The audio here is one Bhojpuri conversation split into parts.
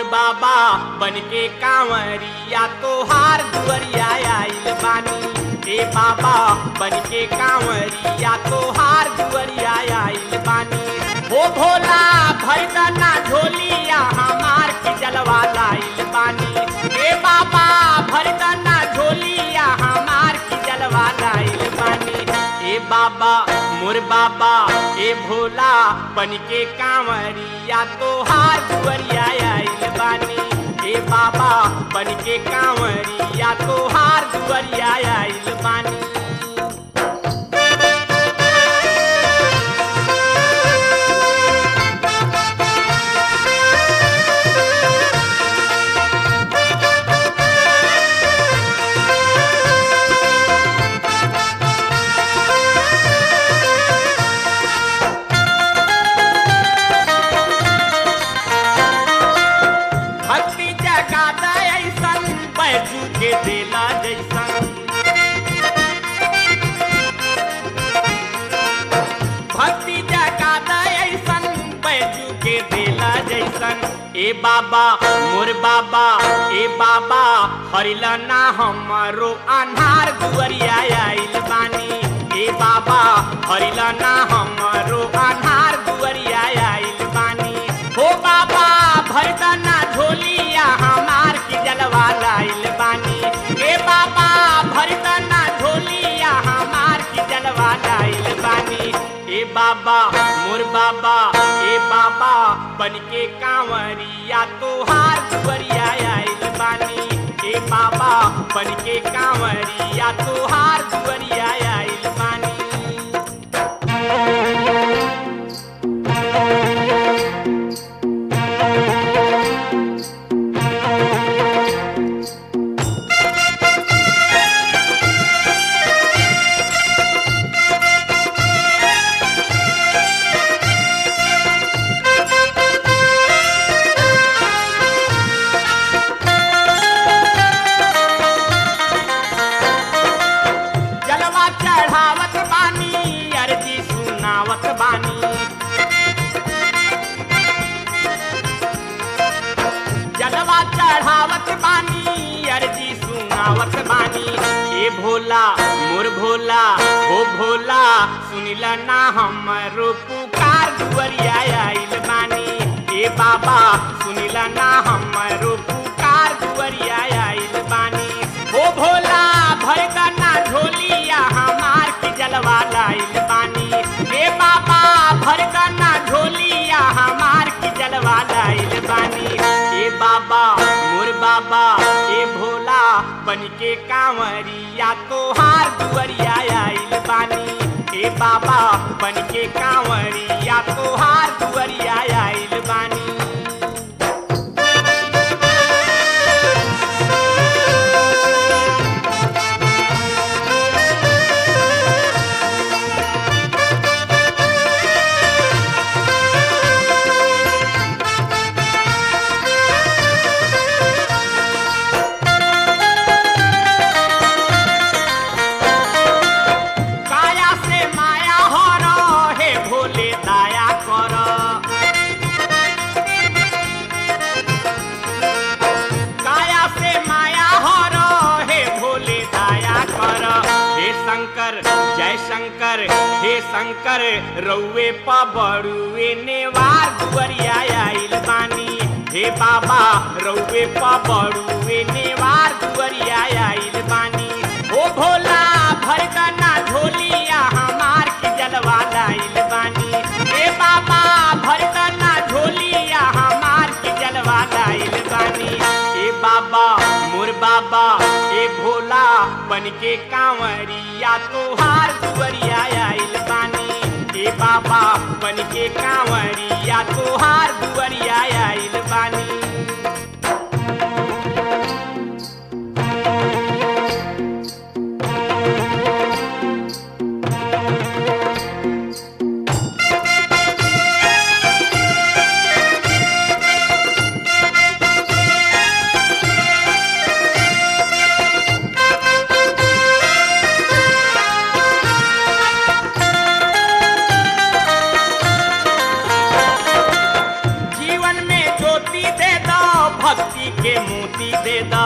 बाबा बन के कांवरिया तोहार दुअरिया आइल बानी ए बाबा बन के कांवरिया तोहार दुअरिया आइल बानी हो भोला भैदना झोलिया हमार की जलवा लाइल बानी ए बाबा भरदना झोलिया हमार की जलवा लाइल बानी ए बाबा मोर बाबा ए भोला बन के कांवरिया तोहार दुअरिया आइल बानी ए बाबा बन के कांवरिया तोहार दुअरिया आइल बानी भक्ति जगा दे ऐसन बैजू के देला जैसन भक्ति जगा दे ऐसन बैजू के देला जैसन ए बाबा मोर बाबा ए बाबा हरिला ना हमारो अन्हार दुअरिया आइल बानी ए बाबा हरिला ना हमारो अन्हार दुअरिया आइल बानी हो बाबा भरदना झोलिया हमार की जलवा लाइल बानी ए बाबा भरदना झोलिया हमार की जलवा लाइल बानी ए बाबा मोर बाबा ए बाबा बन के कांवरिया तोहार दुअरिया आइल बानी ए बाबा बन के कांवरिया तोहार दुअरिया आइल बानी जलवा चढ़ावत बानी अर्जी सुनावत बानी जलवा चढ़ावत बानी अर्जी सुनावत बानी ए भोला मोर भोला ओ भोला सुनिला ना हमरो पुकार दुअरिया आइल बानी ए बाबा सुनिला ना हमरो पुकार दुअरिया आइल बानी ओ भोला भरदना झोलिया हमार की जलवा लाइल बानी ए बाबा भरदना झोलिया हमार की जलवा लाइल बानी ए बाबा मोर बाबा ए भोला बन के कांवरिया तोहार दुअरिया आइल बानी ए बाबा बन के कांवरिया तोहार दुअरिया आइल बानी काया से माया हर हे भोले दया कर काया से माया हर हे भोले दया कर हे शंकर जय शंकर हे शंकर रउए पबड़ुए नेवार दुअरिया आइल बानी हे बाबा रउए पबड़ुए नेवार दुअरिया आइल बानी ओ भोला भरदना झोलिया हमार की जलवा लाइल बानी ए बाबा भरदना झोलिया हमार की जलवा लाइल बानी ए बाबा मोर बाबा ए भोला बन के कांवरिया तोहार दुअरिया आइल बानी ए बाबा बन के कांवरिया तोहार दुअरिया आइल बानी जीवन में जो भक्ति के मोती दे दा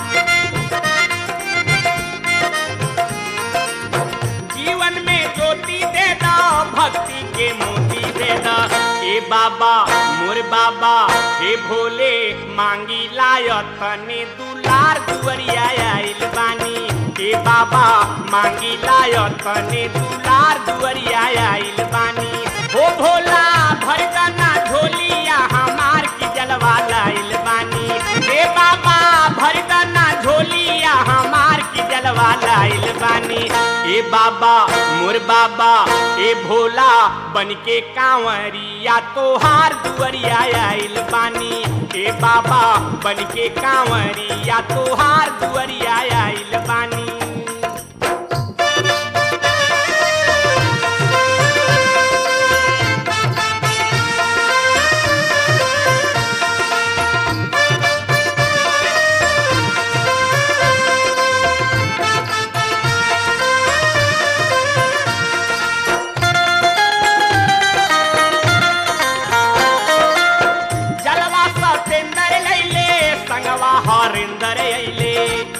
जीवन में ज्योति दे दा भक्ति के मोती दे दा ए बाबा मोर बाबा हे भोले मांगी लायतने दुलार दुवरिया आइल बानी ए बाबा मांगी लायतने दुलार दुवरिया आइल बानी हो भोला भर दना झोलिया हमार की जलवा लाइल बानी ए बाबा भर दना झोलिया हमार की जलवा लाइल बानी ए बाबा मोर बाबा ए भोला बन के कांवरिया तोहार दुवरिया आइल बानी ए बाबा बन के कांवरिया तोहार दुवरिया आइल बानी जलवा सतेंदर लैले संगवा हरिंदर अइले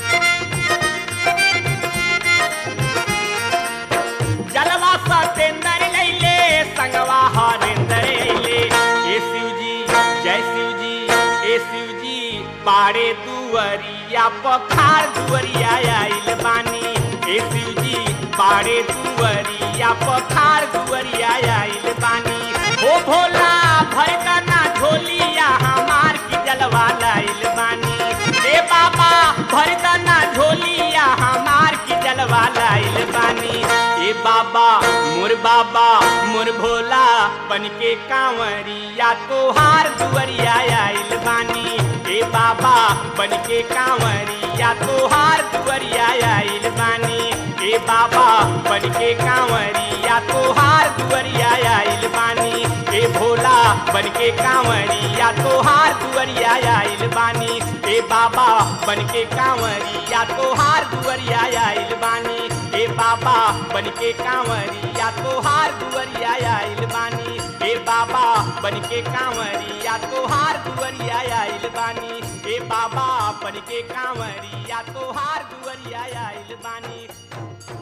जलवा सतेंदर लैले संगवा हरिंदर अइले ए शिवजी जय शिवजी ए शिवजी पाड़े दुवरिया पखार दुवरिया आइल बानी ए शिवजी पाड़े दुवरिया पखार दुवरिया आइल बानी ओ भोला भर दना झोलिया हमार की जलवा लाइल बानी ए बाबा भर दना झोलिया हमार की जलवा लाइल बानी ए बाबा मोर बाबा मोर भोला बन के कांवरिया तोहार दुवरिया आइल बानी ए बाबा बन के कांवरिया तोहार दुवरिया आइल बानी ए बाबा बन के कांवरिया तोहार दुवरिया आइल बानी ए भोला बन के कांवरिया तोहार दुवरिया आइल बानी ए बाबा बन के कांवरिया तोहार दुवरिया आइल बानी ए बाबा बन के कांवरिया तोहार दुवरिया आइल बानी ए बाबा बन के कांवरिया तोहार दुवरिया आइल बानी ए बाबा बन के कांवरिया तोहार दुवरिया आइल बानी